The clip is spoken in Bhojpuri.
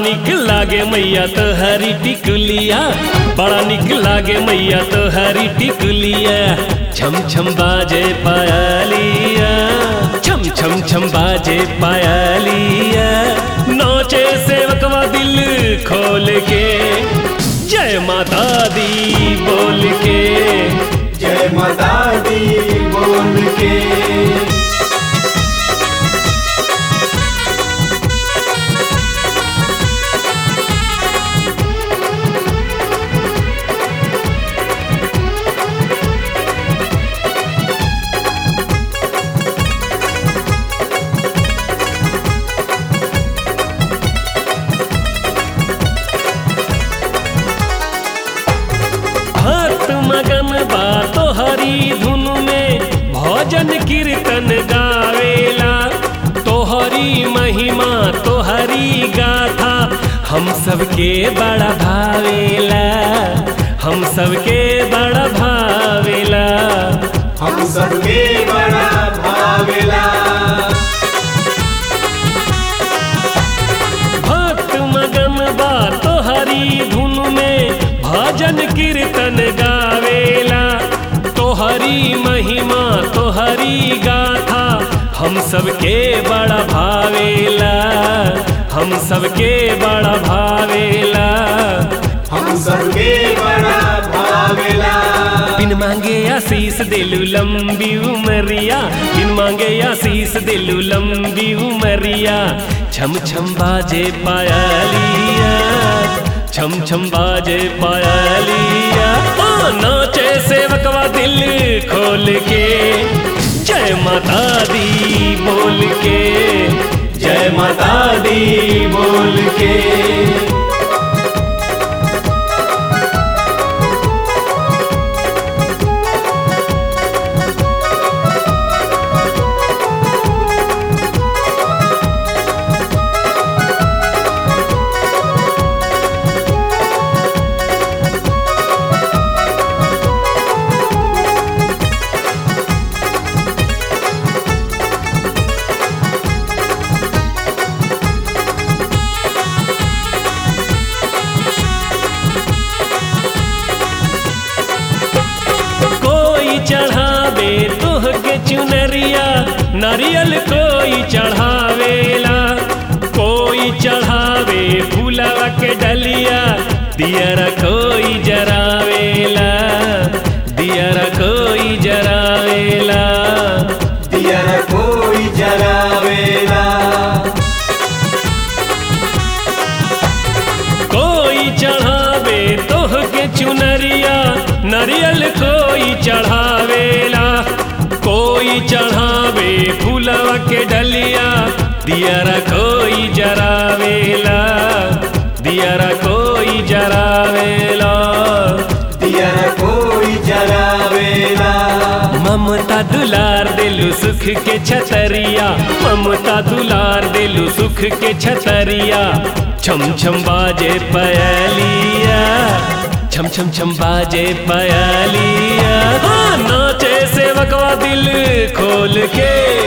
निक लागे मैया तो हरी टिकुलिया बड़ा निक लागे मैया तो हरी टिकुलिया छम छम बाजे पायलिया छम छम छम बाजे पायलिया नोचे सेवकवा दिल खोल के जय माता दी बोल के जय माता दी बोल के भक्त मगन बा तो हरी धुन में भजन कीर्तन गावेला तोहरी महिमा तोहरी गाथा हम सबके बड़ा भावेला हम सबके बड़ा भावेला हम सबके बड़ा भावेला भक्त मगन बा तोहरी धुन में भजन कीर्तन गावेला तोहरी महिमा तोहरी गाथा हम सबके बड़ा भावेला हम सबके बड़ा भावेला हम सबके बड़ा भावेला बिन मांगे आशीष दिलु लंबी उमरिया बिन मांगे आशीष दिलु लंबी उमरिया छम छम बाजे पायलिया छम छम बाजे पायलिया ओ नाचे सेवकवा दिल खोल के जय माता दी बोल के जय माता दी बोल के कोई चढ़ावे तोह के चुनरिया नारियल कोई चढ़ावेला कोई चढ़ावे फूलवा के डलिया दियरा कोई जरावेला दियरा कोई जरावेला दियर कोई जलावेला कोई चढ़ावे तोह के चुनरिया नारियल कोई चढ़ावेला कोई चढ़ावे फूलवा के डलिया दियरा कोई जरावेला दियरा कोई जरावेला दियर कोई जलावेला ममता दुलार दिलु सुख के छतरिया ममता दुलार दिलु सुख के छतरिया छम छम बाजे पयलिया छम छम छम बाजे पयलिया हाँ, नाचे सेवकवा दिल खोल के